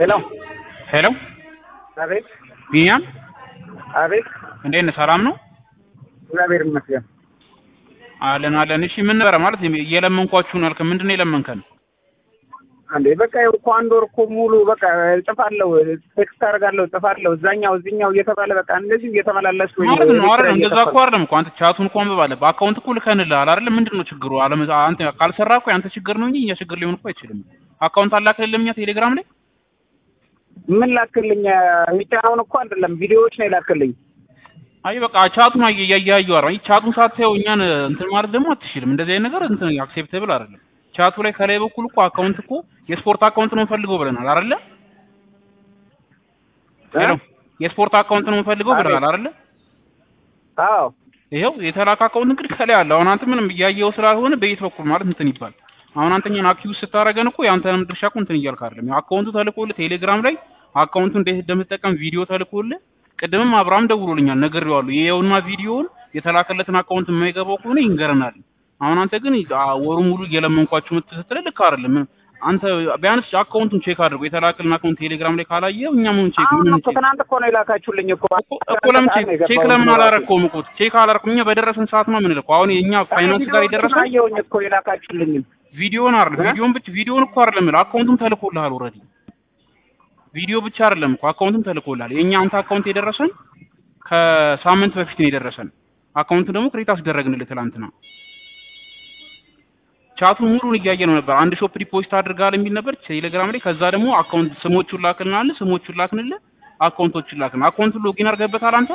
ሄሎ ሄሎ አቤት ቢኒያም አቤት እንዴት ነህ? ሰላም ነው እግዚአብሔር ይመስገን። አለን አለን። እሺ ምን ነበረ ማለት እየለመንኳችሁ ነው ያልከን? ምንድን ነው የለመንከን? አንዴ በቃ ይኸው እኮ አንድ ወር እኮ ሙሉ በቃ እጽፋለሁ፣ ቴክስት አደርጋለሁ፣ እጽፋለሁ እዛኛው እዚኛው እየተባለ በቃ እንደዚህ እየተመላለስ ወይ ማለት ነው አይደል? እንደዛ እኮ አይደለም እኮ አንተ ቻቱን እኮ አንብብ አለ በአካውንት እኮ ልከንልሃል አይደል? ምንድን ነው ችግሩ? አለም አንተ ካልሰራ እኮ ያንተ ችግር ነው እንጂ እኛ ችግር ሊሆን እኮ አይችልም። አካውንት አላክልልም እኛ ቴሌግራም ላይ ምን ላክልኝ? የሚጫነውን እኮ አይደለም ቪዲዮዎች ነው የላክልኝ። አይ በቃ ቻቱን እያያዩ አረ ቻቱን ሳታየው እኛን እንትን ማለት ደግሞ አትችልም። እንደዚህ አይነት ነገር እንትን አክሴፕተብል አይደለም። ቻቱ ላይ ከላይ በኩል እኮ አካውንት እኮ የስፖርት አካውንት ነው የምፈልገው ብለናል አይደለ? ሄሎ የስፖርት አካውንት ነው የምፈልገው ብለናል አይደለ? አዎ ይኸው የተላከ አካውንት እንግዲህ ከላይ አለ። አሁን አንተ ምንም እያየው ስላልሆነ በየት በኩል ማለት እንትን ይባል። አሁን አንተኛን አክቲቭ ስታረገን እኮ ያንተንም ድርሻ እኮ እንትን እያልክ አይደለም። አካውንቱ ተልኮልህ ቴሌግራም ላይ አካውንቱ እንዴት እንደምትጠቀም ቪዲዮ ተልኮልህ ቅድምም አብርሃም ደውሎልኛል ነግሬዋለሁ። ይኸውና ቪዲዮውን የተላከለትን አካውንት የማይገባው ከሆነ ይንገረናል። አሁን አንተ ግን ወሩ ሙሉ እየለመንኳችሁ ምትስትለ ልክ አይደለም። አንተ ቢያንስ አካውንቱን ቼክ አድርጎ የተላከልን አካውንት ቴሌግራም ላይ ካላየው እኛ ምን ቼክ አሁን ምን እኮ ትናንት እኮ ነው የላካችሁልኝ እኮ እኮ ለምን ቼክ ቼክ ለምን አላረከውም እኮ ቼክ አላረኩም። እኛ በደረሰን ሰዓት ነው የምንልከው። አሁን የኛ ፋይናንስ ጋር የደረሰው አየሁኝ እኮ የላካችሁልኝ ቪዲዮን አይደል ቪዲዮን ብቻ ቪዲዮን እኮ አይደለም የምልህ አካውንቱም ተልኮልሃል ኦልሬዲ ቪዲዮ ብቻ አይደለም እኮ አካውንቱም ተልኮልሃል። የኛ አንተ አካውንት የደረሰን ከሳምንት በፊት ነው የደረሰን። አካውንቱ ደግሞ ክሬት አስደረግንልህ ትላንትና። ቻቱ ሙሉን እያየ ነው ነበር። አንድ ሾፕ ዲፖዚት አድርጋል የሚል ነበር ቴሌግራም ላይ። ከዛ ደግሞ አካውንት ስሞቹን ላክልናል፣ ስሞቹን ላክንልህ፣ አካውንቶቹን ላክን። አካውንቱን ሎጊን አድርገህበታል አንተ?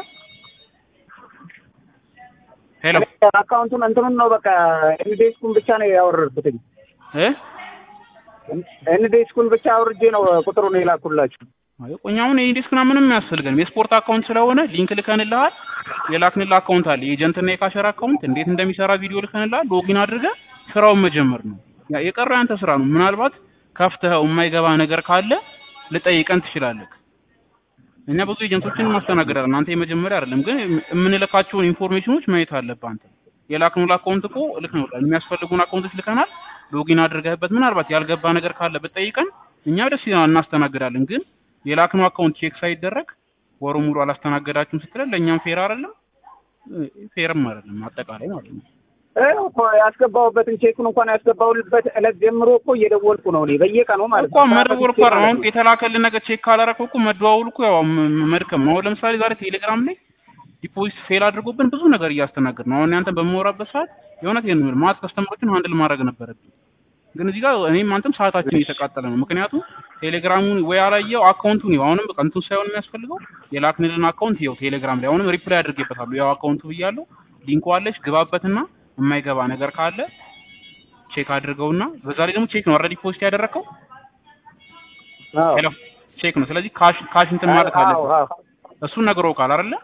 ሄሎ አካውንቱን እንትኑን ነው በቃ ኤንዴስኩን ብቻ ነው ያወረድኩትኝ። እ ኤንዴስኩን ብቻ አውርጄ ነው ቁጥሩን የላኩላችሁ። አይ ቆይ አሁን ይሄ ዲስክና ምንም አያስፈልገንም። የስፖርት አካውንት ስለሆነ ሊንክ ልከንልሃል። የላክንልህ አካውንት አለ የኤጀንትና የካሸር አካውንት እንዴት እንደሚሰራ ቪዲዮ ልከንልሃል። ሎጊን አድርገህ ስራውን መጀመር ነው። ያ የቀረው ያንተ ስራ ነው። ምናልባት ከፍተኸው የማይገባ ነገር ካለ ልጠይቀን ትችላለህ። እኛ ብዙ ኤጀንቶችን እናስተናግዳለን። አንተ የመጀመሪያ አይደለም፣ ግን የምንልካቸውን ኢንፎርሜሽኖች ማየት አለብህ አንተ። የላክነው አካውንት እኮ ልክ ነው። የሚያስፈልጉን አካውንቶች ልከናል። ሎጊን አድርገህበት ምናልባት ያልገባ ነገር ካለ ብትጠይቀን እኛ ደስ ይላል እናስተናግዳለን። ግን የላክነው አካውንት ቼክ ሳይደረግ ወሩ ሙሉ አላስተናገዳችሁም ስትለን ለእኛም ፌር አይደለም፣ ፌርም አይደለም አጠቃላይ ማለት ነው። ይኸው እኮ ያስገባሁበትን ቼኩን እንኳን ያስገባሁበት ዕለት ጀምሮ እኮ እየደወልኩ ነው እኔ በየቀኑ ማለት እኮ መደወል እኮ አይደለም። አሁን የተላከልን ነገር ቼክ ካላረከው እኮ መደዋወል እኮ ያው ም- መድከም ነው። አሁን ለምሳሌ ዛሬ ቴሌግራም ላይ ዲፖዚት ፌል አድርጎብን ብዙ ነገር እያስተናገድ ነው። አሁን ያንተን በማወራበት ሰዓት የእውነት ይሄን ነው ማት ከስተመሮችን ሃንድል ማድረግ ነበረብኝ። ግን እዚህ ጋር እኔም አንተም ሰዓታችን እየተቃጠለ ነው። ምክንያቱም ቴሌግራሙን ወይ አላየው አካውንቱን ይኸው አሁንም በቃ እንትን ሳይሆን የሚያስፈልገው የላክንልን አካውንት ይኸው ቴሌግራም ላይ አሁንም ሪፕላይ አድርጌበታለሁ። ያው አካውንቱ ብያለሁ። ሊንኩ አለች ግባበትና የማይገባ ነገር ካለ ቼክ አድርገውና በዛ ላይ ደግሞ ቼክ ነው ኦልሬዲ ፖስት ያደረከው አዎ ሄሎ ቼክ ነው። ስለዚህ ካሽ ካሽ እንትን ማለት አዎ አለበት። አዎ እሱን ነግረውካል አይደለ?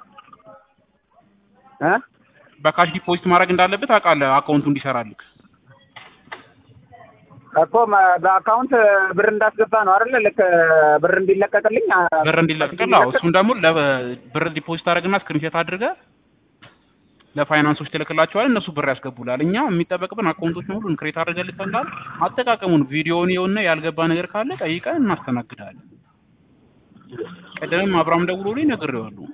እ በካሽ ዲፖዚት ማድረግ እንዳለበት አውቃለህ አካውንቱ እንዲሰራልክ እኮ መ- በአካውንት ብር እንዳስገባ ነው አይደለ? ልክ ብር እንዲለቀቅልኝ አ- ብር እንዲለቅቅልህ። አዎ እሱን ደግሞ ለብር ዲፖዚት አድርግና ስክሪንሾት አድርገህ ለፋይናንሶች ትልክላቸዋለህ። እነሱ ብር ያስገቡልሃል። እኛ የሚጠበቅብን አካውንቶችን ሁሉ ክሬት አድርገን ልከናል። አጠቃቀሙን ቪዲዮውን የውና ያልገባ ነገር ካለ ጠይቀን እናስተናግዳለን። ቀደምም አብርሃም ደውሎልኝ ነግሬዋለሁ።